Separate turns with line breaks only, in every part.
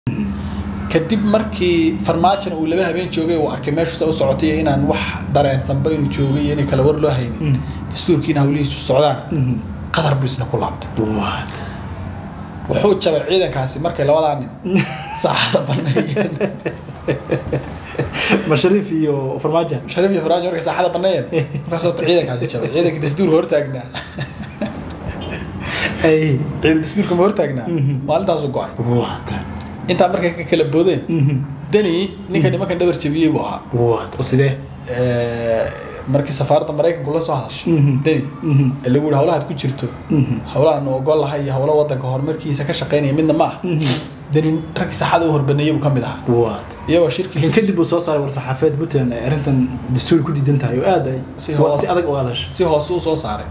kadib markii farmaajona uu laba habeen joogay uu arkay meeshuusa u socotay inaan wax dareensanba inuu joogay iyo inay kala war loo haynin dastuurkiina hawlihiisu socdaan qadar buu isna ku laabtay wuxuu jabay ciidankaasi markay labadaa nin saacada baneeyeen
ma shariif iyo farmaajo
shariif iyo farmaajo markay saacada baneeyeen markaas horta ciidankaasi jabay ciidanka dastuurka hortaagnaa
ay
ciidan dastuurka ma hortaagnaa maalintaasu go-ay
waata
intaa markay ka kala boodeen deni ninka nimankan dhabar jabiyey buu ahaa
waata oo sidee
markii safaaradda maraykanku la soo hadashay deni ee lagu yihi hawlahaad ku jirto hawlahan ogol lahay iyo hawlo wadanka horumarkiisa ka shaqaynaya midna ma ah deni raggii saxada u horbaneeyey buu ka mid ahaa
waata
iyagoo shirki
laakiin kadib uu soo saaray war saxaafeed puntland ay arrintan dastuuri ku diidan tahay oo aad ay
si hoos
si adag u hadashay
si hoose u soo saaray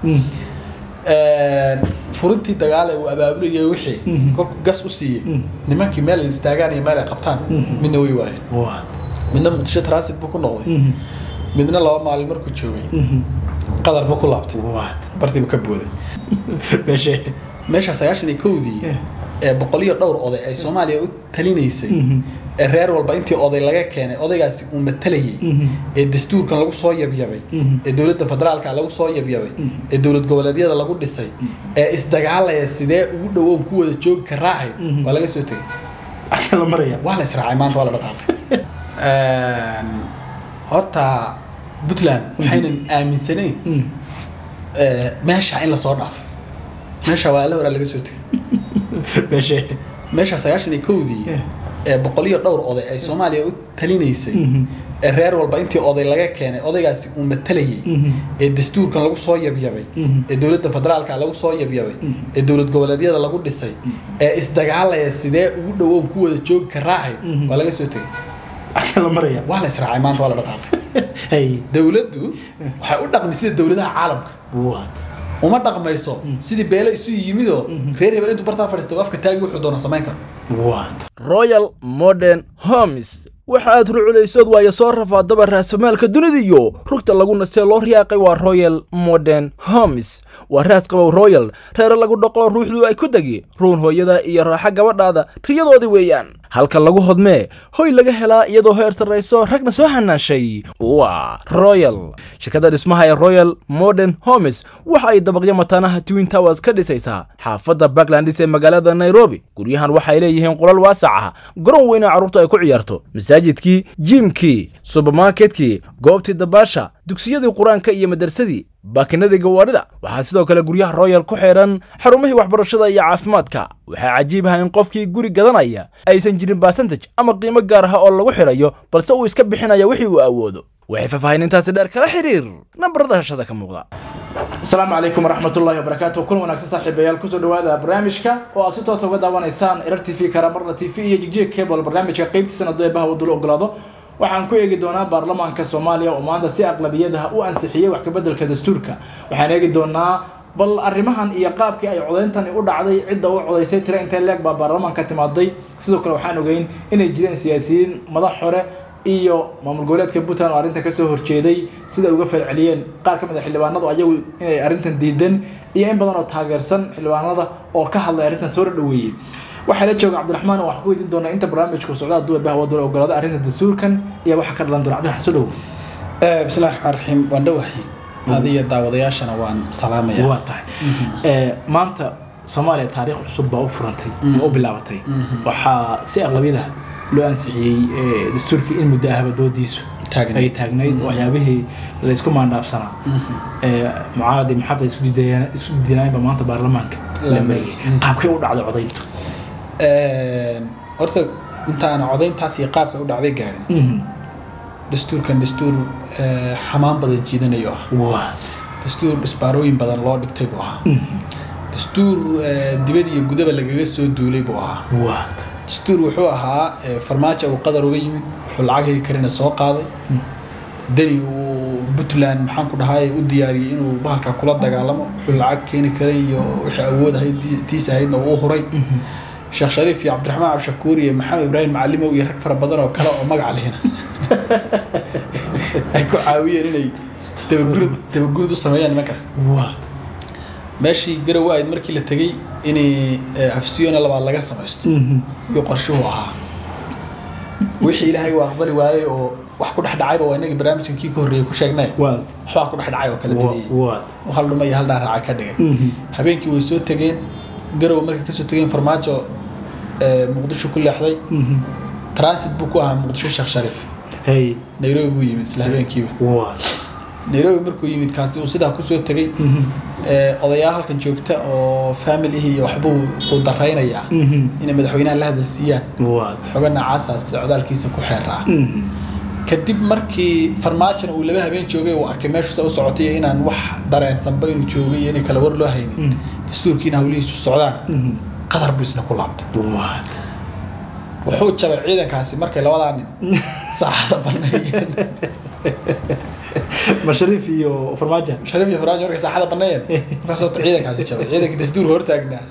furintii dagaal ee uu abaabulayay wixii kolku gas u siiyey nimankii meel ay istaagaan iyo meel ay qabtaan midna way waayeen
waata
midna muqdisho transit buu ku noqday midna laba maalin markuu joogay qadar buu ku laabtay
waata
bartiibu ka booday
meeshe
meeshaa sagaashan iyo kowdii ee boqol iyo dhowr oday ay soomaaliya u talinaysay ee reer walba intii oday laga keenay odaygaasi uu matalayay ee dastuurkan lagu soo yabyabay ee dowladda federaalka lagu soo yabyabay ee dowlad goboleedyada lagu dhisay ee isdagaalaya sidee ugu dhowoon ku wada joogi ka raacay waa laga soo tegay
aka la maraya
waa la israacay maanta waa la dhaqaaqay horta puntland waxaynan aaminsanayn meesha in lasoo dhaafay meesha waa alla horaa laga soo tegay
meeshe
meesha sagaashan iyo kowdii ee boqol iyo dhowr oday ay soomaaliya u talinaysay ee reer walba intii oday laga keenay odaygaasi uu matalayay ee dastuurkan lagu soo yabyabay ee dowladda federaalka lagu soo yabyabay ee dowlad goboleedyada lagu dhisay ee isdagaalaya sidee ugu dhowoon ku wada joogi ka raacay waa laga soo tegay
aka la maraya
waa la israacay maanta waa la dhaqaaqay
ay
dowladdu waxay u dhaqmi sida dowladaha caalamka
waata
uma dhaqmayso sidii beelo isu yimidoo reer hebel intuu bartaa fadhiista uu afka taagi wuxuu doona samayn karo
waata
royal modern homes waxa aad ruculaysood waayo soo rafaadaba raasamaalka dunida iyo rugta lagu nastee loo riyaaqay waa royal modern homes waa raas qabow royal reere lagu dhaqo ruuxdu ay ku degi ruun hooyada iyo raaxa gabadhaada riyadoodii weeyaan halka lagu hodmee hoy laga helaa iyadoo heer sarrayso ragna soo hanaashay waa royal shirkadda dhismaha ee royal modern homes waxa ay dabaqyo mataanaha twin towers ka dhisaysaa xaafadda backlandis ee magaalada nairobi guryahan waxay leeyihiin qolal waasac ah garoon weyna carruurta ay ku ciyaarto masaajidkii jiimkii subermarketkii goobtii dabaasha dugsiyadii qur-aanka iyo madarsadii baakinadii gawaarida waxaa sidoo kale guryaha royal ku xeedhan xarumihii waxbarashada iyo caafimaadka waxaa cajiib ah in qofkii guri gadanaya aysan jirin basantaj ama qiimo gaar ah oo lagu xidhayo balse uu iska bixinaya wixii uu awoodo waxay faahfaahinintaasi dheer kala xiriir nambarada hashada ka muuqda
asalaamu calaykum waraxmatullaahi wabarakaatu kulan wanaagsan saaxiibayaal kusoo dhawaada barnaamijka oo aad si toosa uga daawanaysaan erar t v karamarna t v iyo jigjig cable barnaamijka qeybtiisana deebaha wadula ogolaado waxaan ku eegi doonaa baarlamaanka soomaaliya oo maanta si aqlabiyadaha u ansixiyey wax kabeddelka dastuurka waxaan eegi doonaa bal arrimahan iyo qaabkii ay codeyntani u dhacday cidda u codaysay tira intee leeg baa baarlamaanka timaaday sidoo kale waxaan ogeyn inay jireen siyaasiyiin madax hore iyo maamul goboleedka puntland oo arrintan kasoo horjeeday sida ay uga falceliyeen qaar ka mid a xildhibaanadu ayagu inay arrintan diidan iyo in badan oo taageersan xildhibaanada oo ka hadlay arrintan soo dhaweeyey waxaa la jooga cabdiraxmaan oo waxaan ku weydiin doonaa inta barnaamijku socdaa duwa bah wadula ogolaada arrinta dastuurkan iyo waxa ka dhalan doona cabdiraxmaan soo dhowo
bismillahi raxmaan raxiim waan dhowahay adiyo daawadayaashana waan salaamaya
waa tahay maanta soomaaliya taariikh cusub baa u furantay ama u bilaabatay waxaa si aqlabiyada loo ansixiyey dastuurkii in muddo ahba doodiisu
Taagnayd.
ay taagnayd waxyaabihii laysku maandhaafsanaa mucaaradi maxaafad isku diidayaan isku diidanaayba maanta baarlamaanka
La
la mariyay qaabkay u dhacday codayntu
horta intaana codayntaas iyo qaabka u dhacday gaadhin dastuurkan dastuur eh, xamaan badan jiidanayo ah
waa
dastuur dhisbaarooyin badan loo dhigtay buu ahaa dastuur eh, dibad iyo gudaba lagaga soo duulay buu ahaa
waa
dastuur wuxuu ahaa eh, farmaajo uu qadar uga yimid wuxuu lacag heli karina soo qaaday deni uu puntland maxaan ku dhahay u diyaariyey inuu bahalka kula dagaalamo wuxuu lacag keeni karay iyo wixii awood ahayd tii- tiisa ahaydna uu u huray sheekh shariif iyo cabdiraxmaan cabdishakuur iyo maxamed ibraahim macalimow iyo rag fara badan oo kale oo magac lehina ay ku caawiyeen inay dabagurid dabagurid u sameeyaan nimankaas
waa
meeshii garow ahayd markii la tegey inay eh, afsiyona labaad laga samaysto iyo qorshuhu ahaa wixii ilaahay uu aqbali waayey oo wax ku dhex dhacayba waa inagii barnaamijkan kii ka horreeyey ku sheegnay
waad
waxbaa ku dhex dhacay oo kala dadiyey
waad
hal dhuma iyo hal dhaaraaca ka dhigay
Mhm.
habeenkii way soo tegeen garow markay kasoo tegeen farmaajo ee, muqdisho ku leexday
Mhm.
transit buu ku ahaa muqdisho sheekh shariif
hey
nairobi buu yimid isla habeenkiiba
waad
nairobi markuu yimid kaasi uu sidaa kusoo tegey
Mhm.
ee, odayaal halkan joogta oo familihi iyo waxbuu uu daraynayaa
Mhm.
inay madaxweynaha la hadal siiyaan
waad
xogana caasaas socdaalkiisa ku xeeraa
Mhm.
kadib markii farmaajona uu laba habeen joogay uu arkay meeshuusa u socotay iyo inaan wax dareensanba inuu joogay iyo inay kala war loo haynin
Mm.
dastuurkiina hawlihiisu socdaan
Mhm.
qadar buu isna ku laabtay
waad
wuxuu jabay ciidankaasi markay labadaa nin saacada baneeyeen
mashariif iyo farmaajo
shariif iyo farmaajo markay saacada baneeyeen markaas horta ciidankaasi jabay ciidanka dastuurka hortaagnaa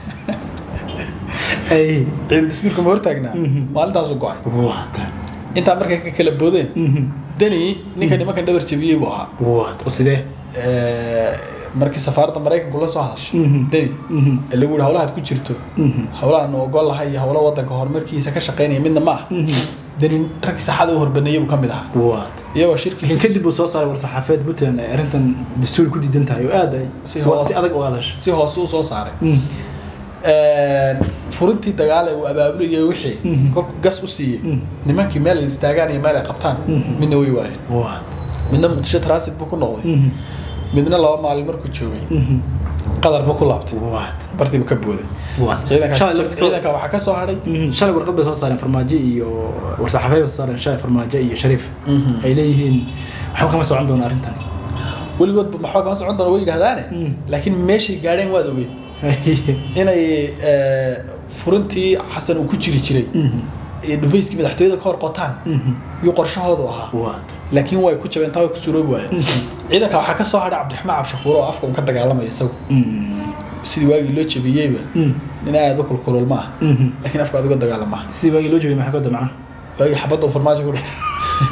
hey
ciidan dastuurka ma hortaagnaa
Mhm.
maalintaasu go-ay
waad
intaa markay ka kala boodeen
Mhm.
deni ninka nimankan dhabar jabiyey buu ahaa
waad oo sidee
Ee, markii safaaradda maraykanku la soo hadashay
Mhm.
deni
Mhm.
ee lagu yihi hawlahaad ku jirto
Mhm.
hawlahan ogol lahay iyo hawlo wadanka horumarkiisa ka shaqeynaya midna ma ah
Mhm.
deni raggii saxada u horbaneeyey buu ka mid ahaa
waad
iyagoo shirki
laakiin kadib uu soo saaray war-saxaafeed puntland ay arrintan dastuur ku diidan tahay oo aad ay
si
si
hoos
adag u hadashay
si hoose u soo saaray
Mhm.
furintii dagaale uu abaabulayay wixii
Mhm.
kolku gas u siiyey
Mhm.
nimankii meel ay istaagaan iyo meel ay qabtaan
Mhm.
midna way waayeen
waad
midna muqdisho transit buu ku noqday
Mhm.
midna laba maalin markuu joogay
Mhm.
qadar buu ku laabtay
waad
bartiibu ka booday
waad
ciidankaas
Shalay
jab-
laftirkooda-
ciidanka waxaa ka soo hadhay
Mhm. shalay warqad bay soo saareen farmaajo iyo war-saxaafeed bay soo saareen shalay farmaajo iyo shariif
Mhm.
ay leeyihiin waxba kama socon doona arrintan
weligoodba maxaa kama socon doona way yidhahdaane
Mhm.
laakiin meeshay gaadheen waad ogeyd inay ee, furintii xasan uu ku jiri jiray
Mhm.
ee dhufayskii madaxtooyada ka hor qotaan
Mhm.
iyo qorshahoodu ahaa
waad
laakiin way ku jabeen taa way ku suroobi waayeen ciidanka waxaa ka soo hadhay cabdiraxmaan cabshakuur oo afka un ka dagaalamaya isagu
Mhm.
sidii waagii loo jabiyeyba
Mhm.
nin aad u kulkulul ma ah
Mhm.
laakiin afka aad uga dagaalama
sidii waagii loo joogay maxaa ka wada macnaha
waagii xabadda uu farmaajo ku dhuftay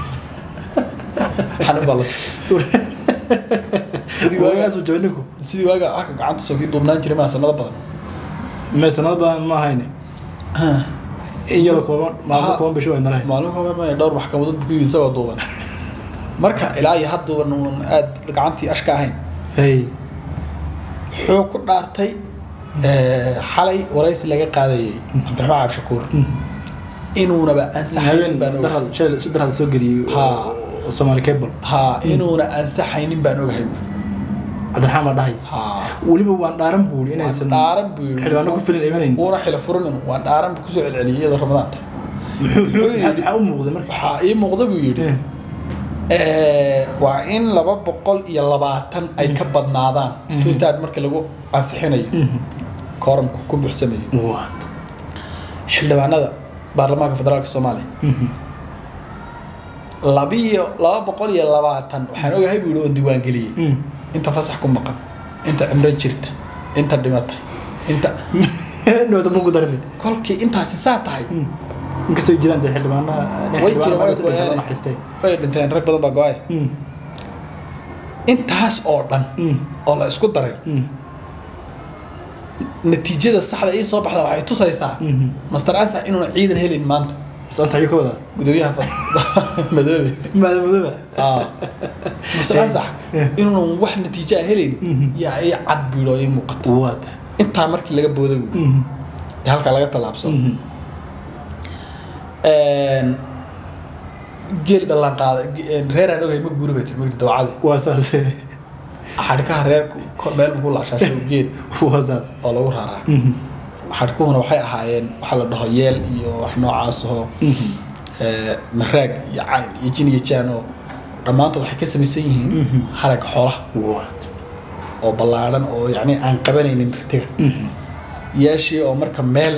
xanuun baa la tusay sidii waaga
waagaasuu jabay ninku
sidii waaga aka gacanta soo kii duubnaan jiray maa sanado badan
mee sanado badan ma ahayne in yaro kooban maalmo
Aha.
kooban bisho ay nalahay
maalmo ka hormar dhowr maxkamadood buu ku yimid isagoo duuban marka ilaa iyo hadduuban uun aad gacantii ashka ahayn
hey
wuxuu ku dhaartay ee, xalay waraysi laga qaadayay cabdiraxmaan cabshakuur inuunaba ansaxaynin baan ogahay
darhad shalay si darhad soo geliyey
Ha.
oo Somali Cable
ha inuuna ansaxaynin baan ogahay
Cabdiraxmaan baa dhahay
ha
weliba waan dhaaran buuli
waan
inaysan
dhaaran buu yidhi
xildhibaano ku filan imanayn
uuna xilo furinin waan dhaaran buu kusoo celceliyay iyadoo ramadaanta
muxuu
Wuxuu yidhi-
maxaa u muuqday marka
waxaa ii muuqda buu yidhi
Eh,
ee, waa in laba boqol iyo labaatan ay ka badnaadaan
Mhm.
tuutaad markii lagu ansixinayo
mhm.
kooramku ku buuxsamayo
What?
xildhibaanada baarlamaanka federaalka soomaaliya
Mhm.
labiyo laba boqol iyo labaatan waxaan ogahay buu yidhi oo diiwaangeliyey
Mhm.
inta fasax ku maqan inta cimro jirta inta dhimatay inta
Dhawata ma ku darin
kolkii intaasi saa tahay
inkastoo ay jiraan dee xildhibaana
way jireen way
xildhibaano
go-een
naxariistay
way dhinteen rag badan baa go-ay
Mhm.
intaas oo dhan
Mhm.
oo la isku daray
Mhm.
natiijada saxda ii soo baxda waxay tusaysaa
Mhm.
master ansax inuuna ciidan helin maanta
Bas ansaxyo ka wada
gudoomiyaha fa- madoobe
maada madooba
Ah. master ansax
Eh.
inuunan wax natiijo ah helin
Mhm.
yaa ii cad biidho ii muuqata
waata
intaa markii laga booda buui
Mhm.
ee halkaa laga tallaabsado
Mhm.
geel dhallaan qaada reeraan ogahay ma guuri bay tiri mogta dawacade
waa saas
xadhkaha reerku ko- meel buu ku laashaashay geed
waa saas
oo lagu raraa
Mhm.
xadhkuhuna waxay ahaayeen waxaa la dhaho yeel iyo wax noocaas oo
Mhm.
ee, maraag iyo cayn iyo jin iyo jaan oo dhammaantood waxay ka samaysan yihiin
Mhm.
haragga xoolaha
waata
oo ballaadhan oo yacni aan qabanaynin ritiga
Mhm.
yeeshii oo marka meel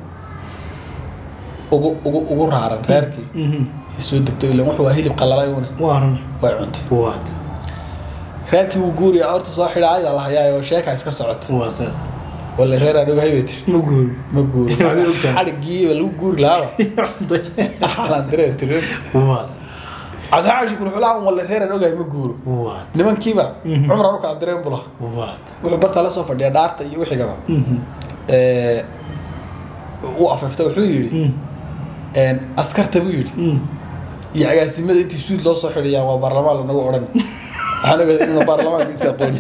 ugu ugu ugu raaran reerkii
Mhm.
ay soo degto ilan wuxuu waa hilib qalalay una
waa run
way cuntay
waata
reerkii wuu guuriya horta soo xidha ayda la hayaa oo sheeka iska socota
waa saas
wala reer aan ogahay bay tiri
ma guuri
ma guuri
Waxbay ogtahay.
xadhigiiba lagu guuri lahaaba xaalaan diree tiri
waata
cabdixaa shukur xulaa wala reer aan ogahay ma guuro
waata
nimankiiba
Mhm.
cumar anu kala direen bula
waata
wuxuu bartaa la soo fadhiya dhaarta iyo wixigaba
Mhm.
ee, u afeefta wuxuu yidhi
Mhm.
Een, askarta buu yidhi
Mm.
iyo agaasimada intii suud loo soo xidhayaan waa baarlamaan lanagu odhan waxaan ogaaday inuu baarlamaanku is aqoonin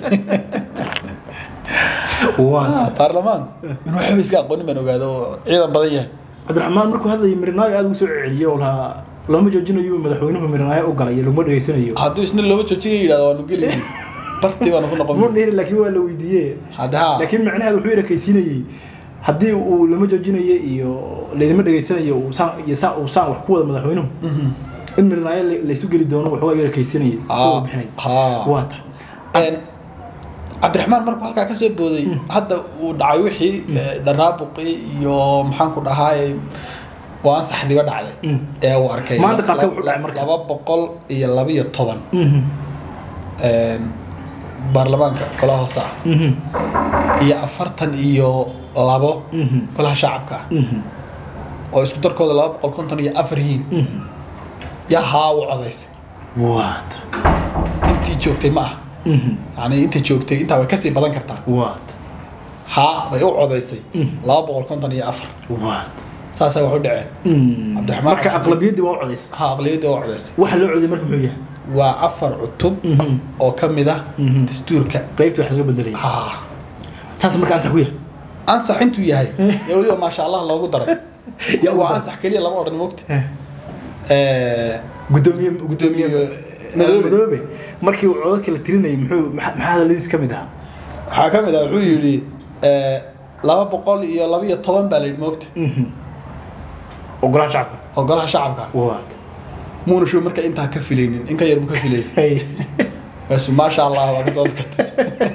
waa
baarlamaanku inuu waxba iska aqoonin baan ogaado oo ciidan badan yahay
cabdiraxmaan markuu hadlayay mirinaayo aad ugu soo celiyay oo lahaa lama joojinayo madaxweynuhu mirinaayo u galay laguma dhegeysanayo
hadduu isna looma joojinaya yidhahdo waanu geli weyn bartii baanu ku noqon
mu dhihi laakiin waa la weydiiyey
hadda haa
laakiin macnaheedu wuxuu erakaysiinayey haddii uu lama joojinayo iyo laydima dhegeysanayo uu saan iyo saan uu saan wax ku wada madaxweynuhu
Mhm.
in mirinaayo la- laysu geli doono waxbaa erakaysiinayay isagoo
Haa,
bixinay
haa.
waa ta
Een, cabdiraxmaan markuu halkaa kasoo booday hadda uu dhacay wixii eh, dharaabuqii iyo maxaanku dhahaay waa ansaxdiba dhacday
Mm.
ee uu arkay
Maanta
la-
qaabkee
la-
wuxuu dhacay marka?
laba boqol iyo labiyo toban
Mhm.
een, baarlamaanka golaha hoose ah
Mhm.
iyo afartan iyo labo
Mhm.
golaha shacabka ah
Mhm.
oo isku darkooda laba boqol konton iyo afar yihiin
Mhm.
yaa haa u codaysay
waa ta
intii joogtay ma ah
Mhm.
yani inta joogtay intaa way kasii badan kartaa
waa ta
haa bay u codaysay
Mm.
laba boqol konton iyo afar
waa ta
saasaa wax u dhaceen
Mm.
Cabdiraxmaan
marka
Cabdi-
aqlabiyaddii waa u codaysay
haa aqliyadda oo codaysay
waxa loo codiyay marka muxuu yahay
waa afar cutub
Mhm.
oo ka mid ah
Mhm.
dastuurka
qaybta wax laga bedelaya
haa
saas marka ansax ku yahay
ansax intuu yahay ee weliba maasha allah loogu daray
Yaa ugu
waa
daray.
ansax keliya lama odhan moogta
Eh.
Eh,
gudoomiye
Gudoomiye
madoobe
Madoobe.
madoobe markii uu codadka la tirinayay muxuu maxa maxaa hadaladiis ka mid ahaa
waxaa ka mid ah wuxuu yidhi eh, laba boqol iyo labiyo toban baa la yidhi moogta
ogolaha shacabka
oo golaha shacabka
waa
muuna show marka intaa ka filaynin in ka yar buu ka filayay
hey
bas maasha allah waa kasoo fakatay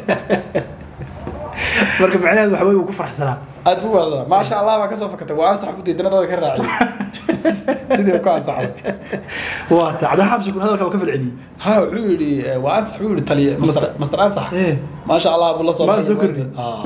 marka macnaheedu waxa weeye wuu ku faraxsanaa
aad buu wada maasha allah baa kasoo fakatay waa ansax ku diidana dada ka raaciyay sidii uu ku ansaxday
waa ta cabdi xabsi kun hadalka waa ka falceliyey
ha wuxuu yidhi eh, waa ansax buu yidhi taliya master master ansax
Eh.
maasha allah buu la soo
Maa soo
baxay.
kordhi.
Ah.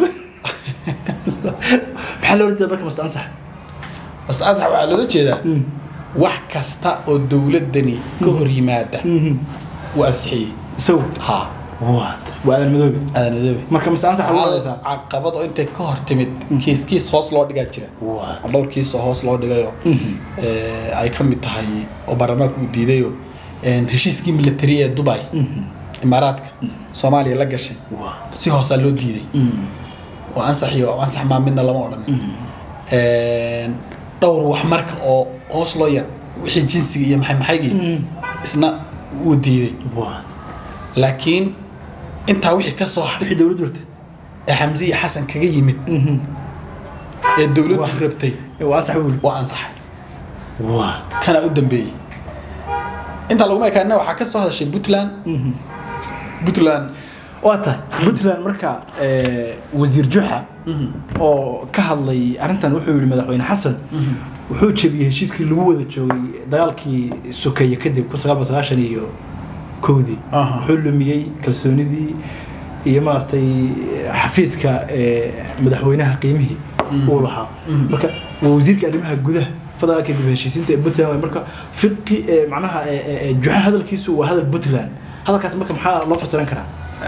maxaa loo jeeda marka masta ansax
master ansax waxaa loola jeedaa wax kasta oo dowladani ka hor yimaada wuu ansixiyey
isagu
ha
waa ta waa aadan madoobe
aadan madoobe
marka masta ansax lagu
hal
odaysaa
caqabad oo intay ka hor timid kiis kiis hoos loo dhigaa jira
waa
oo dhowr kiis oo hoos loo dhigayo eh, ay ka mid tahay oo baarlamaanka uu diidayo een, heshiiskii military ee dubai imaaraadka soomaaliya la gashay
waa
si hoosaa loo diiday waa ansax iyo ansax maa midna lama odhan Een, dhowr wax marka oo hoos loo yar wixii jinsiga iyo maxay maxaygii isna wuu diiday
waa
laakiin intaa wixii ka soo hadhay
wixii dowladdu jirta
ee xamse iyo xasan kaga yimid ee dowladdu
Wah.
rabtay
waa ansax buu
waa ansaxay
waa
kana u dambeeyey intaa laguma ekaana waxaa ka soo hadashay puntland puntland
waa tahay puntland marka eh, wasiir juxa oo ka hadlay arrintan wuxuu yihi madaxweyne xasan wuxuu jebiyey heshiiskii lagu wada joogay dagaalkii sokeeye kadib kun sagaal boqol sagaashan iyo kowdii
Aha.
wuxuu lumiyey kalsoonidii iyo maaragtay xafiiska eh, madaxweynaha qiimihii uu lahaa marka waa wasiirka arrimaha gudaha federaalka dib u heshiisiinta ee puntland waay. marka fiqi eh, macnaha eh, eh, eh, juxa hadalkiisu waa hadal puntland hadalkaas marka maxaa loo fasiran karaa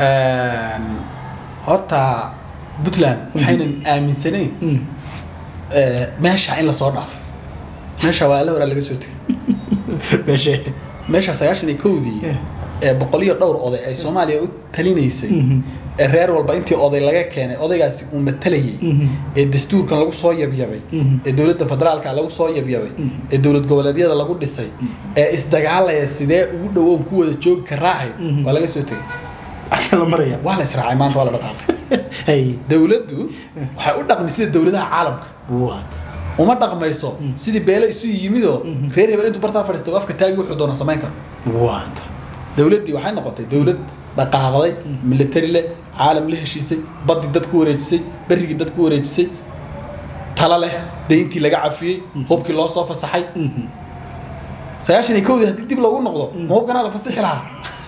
horta puntland waxaynan aaminsanayn
Mm.
eh, meesha in lasoo dhaafay meesha waa alla horaa laga soo tegay
meeshe
meesha sagaashan iyo kowdii
Eh.
ee boqol iyo dhowr oday ay soomaaliya u talinaysay
Mhm.
ee reer walba intii oday laga keenay odaygaasi uu matalayay
Mhm.
ee dastuurkan lagu soo yabyabay
Mhm.
ee dowladda federaalka lagu soo yabyabay ee dowlad goboleedyada lagu dhisay ee isdagaalaya sidee ugu dhowoon ku wada joogi karaahay
Mhm.
waa laga soo tegay
axaa la maraya
waa la israacay maanta waa la dhaqaaqay
hay
dowladdu waxay u dhaqmi sida dowladaha caalamka
what
uma dhaqmayso sidii beelo isu yimidoo reer hebel intuu bartaa fadhiistay oo afka taagi wuxuu doona samayn karo
what
dowladdii waxay noqotay dowlad dhaqaaqday military leh caalam la heshiisay baddii dad ku wareejisay berrigii dad ku wareejisay tala leh deyntii laga cafiyey hubkii loo soo fasaxay sagaashan iyo kowdii haddii dib loogu noqdo ma hubkanaa la fasixi lahaa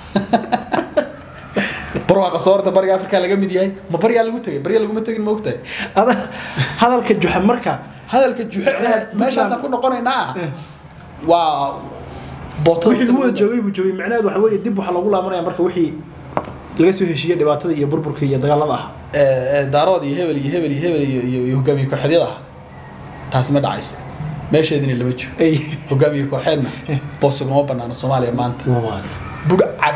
barwaaqa soorta bariga afrika laga mid yahay ma baryaa lagu tegay barya laguma tegin ma ogtahay
ada hadalka juxa marka
hadalka juxe meeshaasaan ku noqonaynaa ah waa bootada
wixii lagu wada joogay buu joogay macnaheedu waxa weeye dib waxaa loogu laabanaya marka wixii laga soo heshiiyey dhibaatada iyo burburka iyo dagaalada ah
ee, ee, daarood iyo hebel iyo hebel iyo hebel iyo iyo- iyo hogaamiye kooxeedyada ah taasi ma dhacayso meesheedina lama joogo
ay
hogaamiye kooxeedna boosugama banaana soomaaliya maanta
waad
budhcad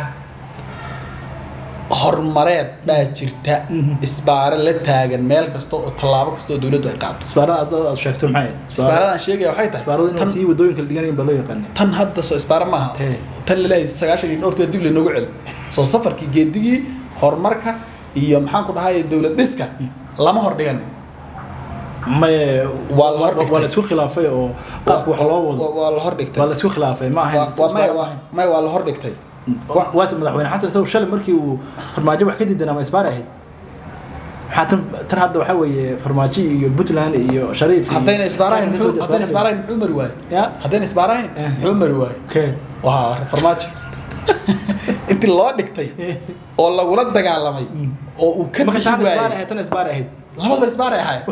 horumareed baa jirta isbaaro la taagan meel kasta oo tallaabo kasta oo dowladdu ay qaado
isbaarada aad aad sheegto maxay ahayd?
isbaaradan sheegaya waxay tahay
isbaaradu in
tan
tii wadooyinka la dhiganayin baa loo yaqaana
tan hadda soo isbaaro maaha
Tee.
tan laleeyahay sagaashan iyo dhowrtood dib lanoogu celi soo safarkii geedigii horumarka iyo maxaan ku dhahay dowlad dhiska lama hor dhiganin
maye
Waa la hor dhigtay.
waa la isku khilaafay oo qaabka wax loo wado
Waa- waa la hor dhigtay
waa la isku khilaafay ma ahayn
Waa- waa maya
isbaar ma
waa
ahayn.
maya waa la hor dhigtay
waata madaxweyne xasan isagu shalay markii uu farmaajo wax ka diidan ama isbaar ahayd maxaa tan tan hadda waxaa weeye farmaajo iyo puntland iyo shariif iyo-
haddayna isbaarahayn
Waxay
muxuu
kasoo
haddayna
isbaarahayn.
isbaarahayn muxuu mari waaye
ya
haddayna isbaarahayn
Eh.
muxuu mari waaye
okay
waa farmaajo intii loo dhigtay oo lagula dagaalamay oo uu ka
marka
bixi
tan isbaar
waayey
ahayd tan isbaar ahayd
labadaba isbaaray ahayd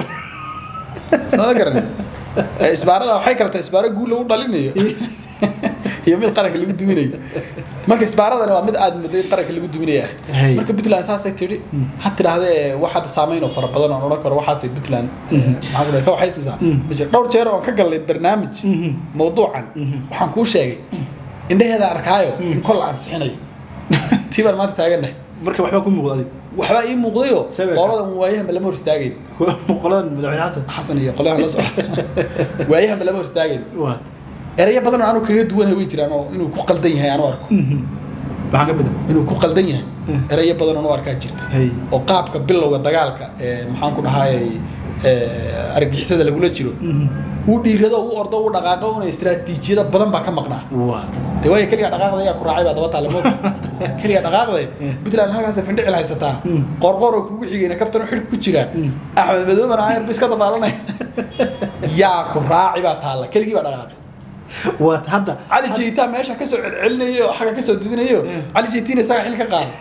soo garan ee isbaarada waxay kala tahay isbaaro guul lagu dhalinayo iyo mid qaranka lagu duminayo marka isbaaradani waa mid aad muddo in qaranka lagu duminaya
Hey.
ahayd marka puntland saasay tidhi ha tidhaahdee wax hadda saameyn oo fara badan oo odhan karo waxaasay puntland maxaa ku dhahay ka waxaysmaysaa ma jiro dhowr jeer oon ka galnay barnaamij mawduucan waxaan kuu sheegay indhaheeda arkaayo in kol la ansixinayo tii baan maanta taagannahay
marka waxbaa ku muuqda adig
waxbaa ii muuqdayoo
Sawirka.
qoladan waayahanba lama hor istaagayn
qoladan madaxweyne xasan
xasan iyo qolyahan la socda waayahanba lama hor istaagayn
waad
erayo badan oo anu kaga duwanay way jiraan oo inuu ku qaldan yahay anu arko
maxaa ka mid ah
inuu ku qaldan yahay erayo badan oo anu arkaa jirta
hay
oo qaabka bilowga dagaalka ee maxaan ku dhahayay argixisada lagula jiro uu dhiirado uu ordo uu dhaqaaqo una istiraatiijiyada badan baa ka maqnaa
waad
de waayo keliga dhaqaaqda ayaa ku raacay baa daba taale moogta keliga dhaqaaqda puntland halkaas findhicil haysataa qorqor oo kugu xigayna kabtan xidh ku jira axmed madoobana ayar bu iska dabaalanaya yaa ku raaci baa taalla keligii baa dhaqaaqay
waad hadda
cali jeytaa meesha kasoo celcelinayo oo xagga kasoo didinayo cali jeytiina isaga xil ka qaaday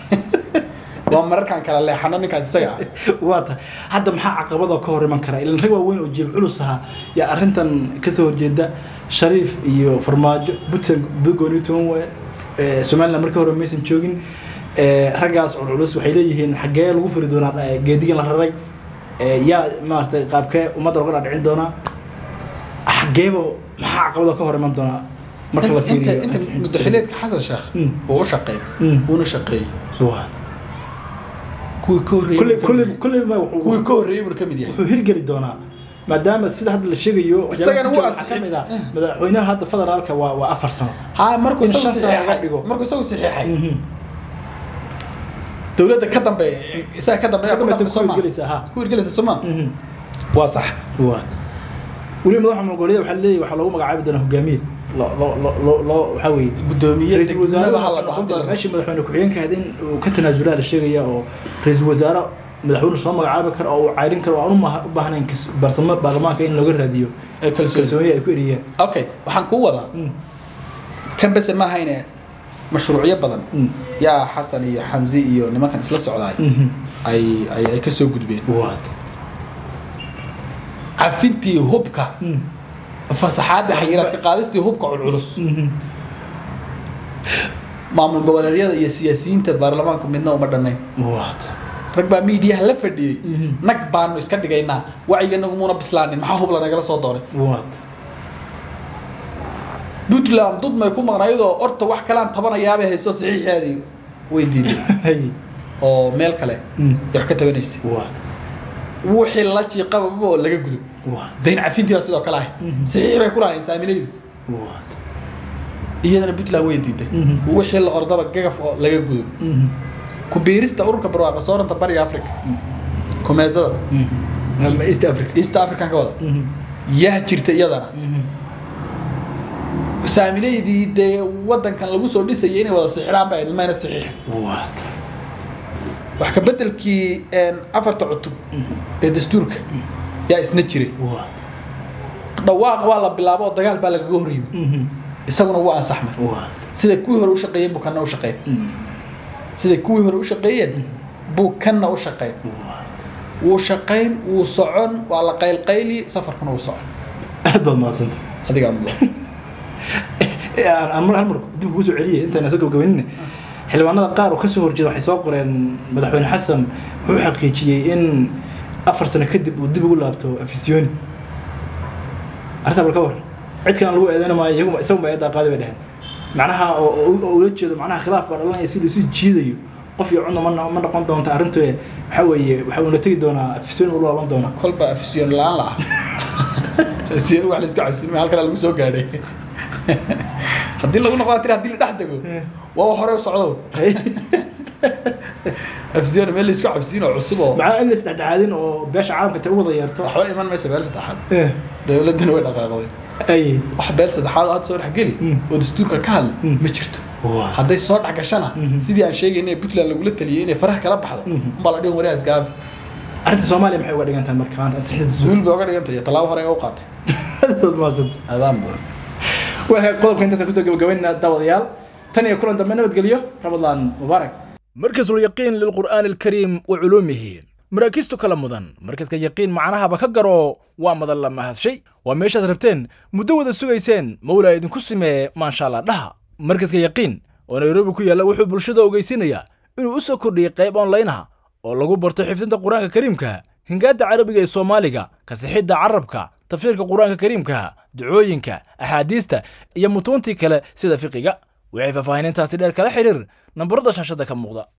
waa mararkaan kala leexano ninkaas isaga ah
waata hadda maxaa caqabada ka hor iman kara ilan rag waaweyn oo jeeb culus ahaa yaa arrintan kasoo horjeeda shariif iyo farmaajo puntland gooniton waye Eh, somaliland markii hore maysan joogin Eh, raggaas culculus waxay leeyihiin xaggee lagu furi doonaa eh, geedigan la raray Eh, yaa maaragtay qaabkee ummadda looga dhadhicin doonaa xaggeeba maxaa caqabada ka hor iman doonaa marka la
inta
fiiriyo
inta mudaxileedka xasan sheekh
Mm.
uu u shaqeey
Mm.
uuna shaqeeyey
Waa.
kuwii ka horreeyey
kulley
buu ka
kulley
mid yahay.
kulley ma wuxuu
kuwii ka horreeyey buu ka mid yahay
wuxuu hirgeli doonaa maadaama sida hadda la sheegayo
Isagana wuu
waxaa ka mid ah madaxweynaha hadda federaalka waa waa afar sano
ها markuu
In
isagu
shan sano laga
saxiixay
dhigo.
markuu isagu saxiixay dowladda ka dambeeya isaga ka dambeeya ku
Ka dambaysa
dhaqmi soo ma
ku hirgelaysa, ha.
ku hirgelaysa soo ma waa sax
waa weliba madaxa mongooliyada waxaa leeyahay waxaa loogu magacaabi doonaa hogaamiye loo loo loo loo loo waxaa weeye
gudoomiye
ra-iisul
degmada
wasaare
ha la dhaho hadii la
meeshii madaxweyne ku-xigeenka ahayd in uu ka tanaasulaa la sheegaya oo ra-iisul wasaare madaxweyne soo magacaabi karo oo uu cayrin karo oo aan u ma- u baahnayn kas- barsamo baarlamaanka in looga raadiyo
ee kalsooni
kalsooni ay ku eriyaan
okay waxaan kuu wadaa kan bese ma ahayne mashruucyo badan yaa xasan iyo xamzi iyo nimankan isla socdaay ay ay ay kasoo gudbeen
waad
cafintii hubka fasaxaadda xayiraadka qaadistii hubka culculus maamul goboleedyada iyo siyaasiyiinta baarlamaanku midna uma dhannayn
waad
rag baa miidiyaha la fadhiyey nag baanu iska dhigaynaa wacyiganagu muuna bislaanin maxaa hub lanagala soo doonay
waad
puntland dud may ku maqnaydoo orta wax kalaan tabanayaabay hayso saxiixaadii way diiday
hay
oo meel kale ay wax ka tabanaysa
waad
wixii la jiiqababa oo laga gudub
waad
dayn cafintii baa sidoo kale ahay saxiix bay ku lahayn saamilaydu
waad
iyadana puntland way diiday wixii la ordaba gagaf oo laga gudub ku biirista ururka barwaaqa sooranta bariga africa kumeesada
east africa
east african ka wada yaa jirta iyadana saamileydii dee wadankan lagu soo dhisayay inay wada sixiraan ba mayna saxiixin
waad
wax ka bedelkii afarta cutub ee dastuurka yaa isna jiray
waad
dhawaaq waa la bilaabo oo dagaal baa lagaga horyimi isaguna wuu ansaxmay
waad
sida kuwii hore u shaqeeyeen buu kanna u shaqeyn sida kuwii hore u shaqeeyeen buu kanna u shaqeyn wuu shaqayn wuu socon waa la qaylqayli safarkuna wuu socon
aad baad mahadsanta
adigaa mudan
aan mar hal mar dib kugu soo celiyay intaan soo gabagabaynina xildhibaanada qaar oo kasoo horjeeda waxay soo qoreen madaxweyne xasan wuxuu xaqiijiyey in afar sano kadib uu dib ugu laabto afisyooni arrintaa bal ka war cid kalan lagu eedeyn maayo iyagu isagu eedaa qaadi bay dheheen macnaha oo oo- oo ula jeedo macnaha khilaaf baa dhalanaya si laisu jiidayo qof iyo cunna ma no- ma noqon doonta arrintu waxa weeye waxa uuna tegi doonaa afisooyin uu loolan doonaa
kolba afisyoon la-aan la ah afisyoon wax la iska cabsin halkana lagu soo gaadhay haddii lagu noqdaa tiri haddii la dhex dego waa wax hore u socdo afisyoon meel la isku cabsiin oo cusub oo
macnaha in la isdhexdhexaadin oo beesha caalamka ta u wada yeerto
waxba iman maysa beel saddexaad
Eh,
dowladdana way dhaqaaqday
ay
wax beel saddexaad oo hadda soo dhexgeli
Mm.
oo dastuurka ka hadla
Mm.
ma jirto
Waa.
hadday soo dhex gashana
Mhm.
sidii aan sheegaynay puntland lagula taliyay inay faraha kala baxdo
Mhm.
umbaa la dhihin wariyaas gaabi
arrinta soomaaliya maxay uga dhigan tahay marka maanta ansixida
zuul bay oga dhigantay iyo tallaabo hore ee u qaatay
suul maasan
adaan badan
waxay qodobka intaas kusoo gabagabaynaa daawadayaal tan iyo kulan dambe nabadgelyo ramadaan mubaarak
مركز اليقين للقرآن الكريم وعلومه مراكزته كلا مدن مركز يقين معناها بكجرو ومدن لما هذا شيء وميش ربتين مدود السويسين مولا إذن كسمة ما شاء الله لها مركز يقين ونيروبي كويا لو حب الشدة وجيسينيا إنه أسا كردي قيب أونلاينها oo lagu barto xifdinta qur-aanka kariimka hingaada carabiga ee soomaaliga kasixidda carabka tafsiirka qur-aanka kariimka ducooyinka axaadiista iyo mutuuntii kale sida fiqiga waxay faahfaahinintaasi dheer kala xiriir nambarada shaashada ka muuqda